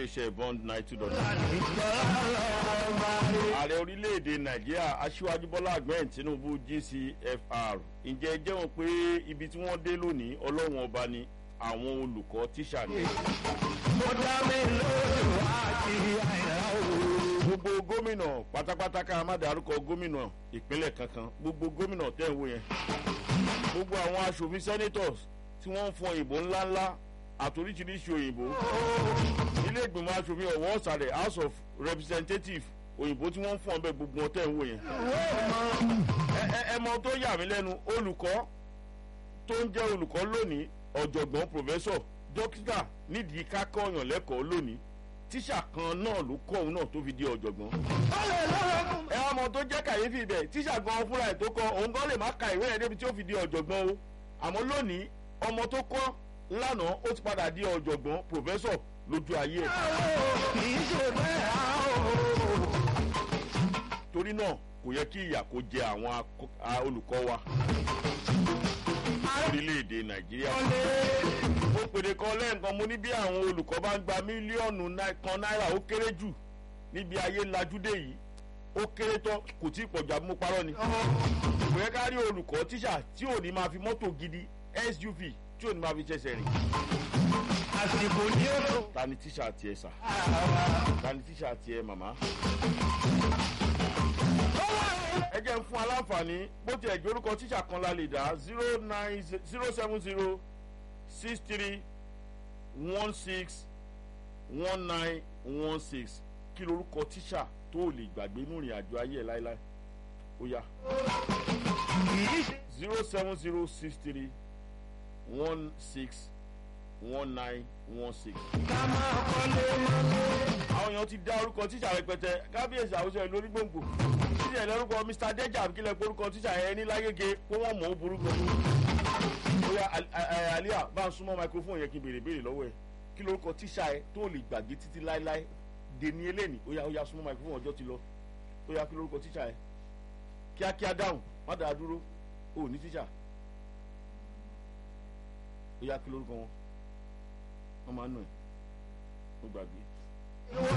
iléeṣẹ́ bond nine two dot ààrẹ orílẹ̀-èdè nàìjíríà aṣíwájú bọ́lá ahmed tinubu gcfr ǹjẹ́ jẹ́ wọn pé ibi tí wọ́n dé lónìí ọlọ́run ọba ni àwọn olùkọ́ tíṣà ni. mo dá mi lójú àti àìrá òru. gbogbo gómìnà pátápátá ká má dárúkọ gómìnà ìpínlẹ̀ kankan gbogbo gómìnà tẹ̀ ń wò yẹn gbogbo àwọn aṣòfin senators tí wọ́n ń fọ òyìnbó ńláńlá àtoríṣiríṣi òyìnbó ilé ìgbìmọ̀ aṣòfin ọ̀wọ́ ọ̀sàrẹ̀ house of representatives òyìnbó tí wọ́n ń fọ́n bẹ́ẹ̀ gbogbo ọtẹ́ ń wò yẹn. ẹ ẹ ẹ mọ tó yà mí lẹ́nu olùkọ́ tó ń jẹ́ olùkọ́ lónìí ọ̀jọ̀gbọ́n pòfẹ́sọ̀ dókítà nídìí kákọ́ọ̀yàn lẹ́kọ̀ọ́ lónìí tíṣà kan náà ló kọ́ òun náà tó fi di ọ̀jọ̀gbọ́n. ẹ ọmọ tó jẹ́ kàyéfì ibẹ̀ tíṣà gan fúnra ẹ̀ tó kọ́ òun gan lè má ka ìwé ẹ̀ débi tí ó fi di ọ̀jọ̀gbọ́n o àmọ́ lónìí ọmọ tó kọ́ lánàá ó ti padà di ọ̀jọ̀gbọ́n pòfẹ́sọ̀ lójú ayé ẹ̀. kì í ṣe bẹ́ẹ̀ á o. torí náà kò yẹ kí ìyà kó jẹ àwọn akọ- a- olùkọ́ wa orílẹ̀-èdè nàìjíríà. mo pèrè kan lẹ́ẹ̀kan mo ní bí àwọn olùkọ́ bá ń gba mílíọ̀nù náì- kan náírà ó kéré jù níbi ayé lajúdé yìí ó kéré tán kò tí ì pọ̀jù àbí mo parọ́ ni. kò yẹ ká rí olùkọ́ tíṣà tí ò ní máa fi mọ́tò gidi suv tí ò ní máa fi ṣẹ̀ṣẹ̀ rìn. àsìkò ní ètò. ta ni tíṣà tiẹ̀ sà ta ni tíṣà tiẹ̀ màmá. ẹ jẹ́ ń fún aláǹfààní bó tiẹ̀ jẹ́ orúkọ tíṣà kan la lè dá zero nine zero seven zero six three one six one nine one six kí lorúkọ tíṣà tó o lè gbàgbé nínú ìrìn àjò ayé ẹ̀ láéláé ó yá kì í ṣe. zero seven zero six three one six one nine one six. ká máa kọ́lé mọ́lé. àwọn èèyàn ti dá orúkọ tíṣà rẹpẹtẹ kábíyèsí àwùjọ ìlú onígbòǹgbò tíṣà ẹ̀ lórúkọ mr deja kílẹ̀ porúkọ tíṣà ẹ̀ ní lágége kó wọ́n mọ̀ ó burúkọ. bóyá àlíà bá ń súnmọ́ microphone yẹn kí n béèrè béèrè lọ́wọ́ ẹ̀ kí lórúkọ tíṣà ẹ̀ tó lè gbàgbé títí láéláé dèní eléni ó yá ó yá súnmọ́ microphone ọjọ́ ti lọ ó yá kí lórúkọ tíṣà ẹ̀ kíákíá dáhùn má dáa dúró ó ní tíṣà ó yá kí lórúkọ wọn wọ́n máa ń nù ẹ̀ ó gbàgbé.